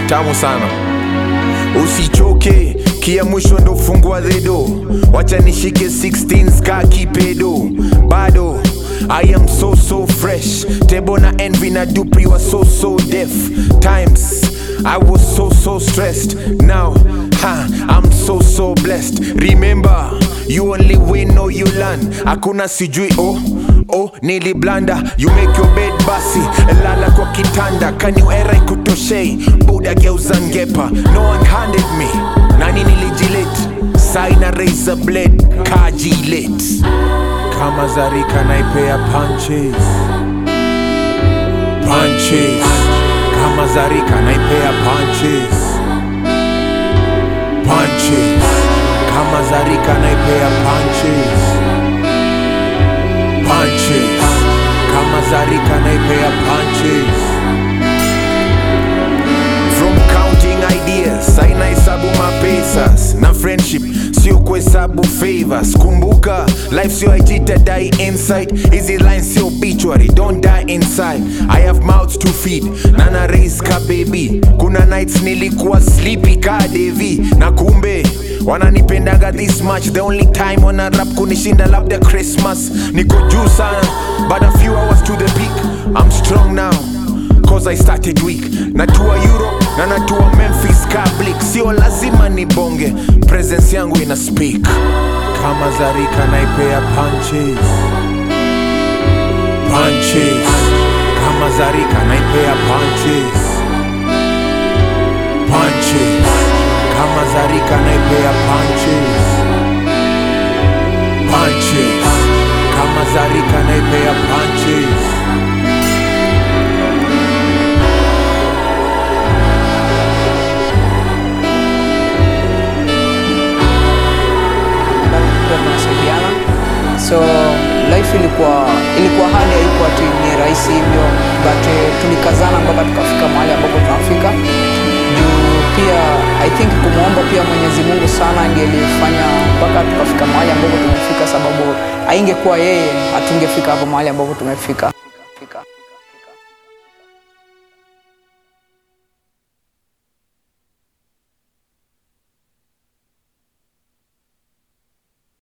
tamu sana usichoke kia mwisho ndo fungua redo wacha nishike 16 ska kipedo bado I am so so fresh Tebo na envy na dupri was so so deaf Times I was so so stressed Now ha, I'm so so blessed Remember you only win or you learn Hakuna sijui oh oh niliblanda You make your bed basi lala kwa kitanda Kanyu era ikutoshei Buda geuza ngepa No one handed me Nani nilijilet Saina razor blade Kajilet kama Zarika naipea punches punches kama Zarika naipea punches punches kama Zarika naipea punches punches kama Zarika naipea punches from counting ideas aina hesabu mapesas na friendship sio kuhesabu favors kumbuka life sio aijita die inside hizi lines sio obituary don't die inside i have mouths to feed na na raise ka baby kuna nights nilikuwa sleepy ka devi na kumbe wananipendaga this much the only time wana rap kunishinda labda christmas niko juu sana but a few hours to the peak i'm strong now cause I started weak natua Europe na natua Memphis Kablik sio lazima nibonge presence yangu ina speak kama Zarika naipea punches punches kama Zarika naipea punches punches kama Zarika naipea punches punches kama Zarika naipea punches pia tunasaidiana so life ilikuwa ilikuwa hali haikuwa ati ni rahisi hivyo but eh, tulikazana mpaka tukafika mahali ambapo tunafika juu pia i think kumwomba pia mwenyezi mungu sana ndiye alifanya mpaka tukafika mahali ambapo tumefika sababu aingekuwa yeye hatungefika hapo mahali ambapo tumefika Fika.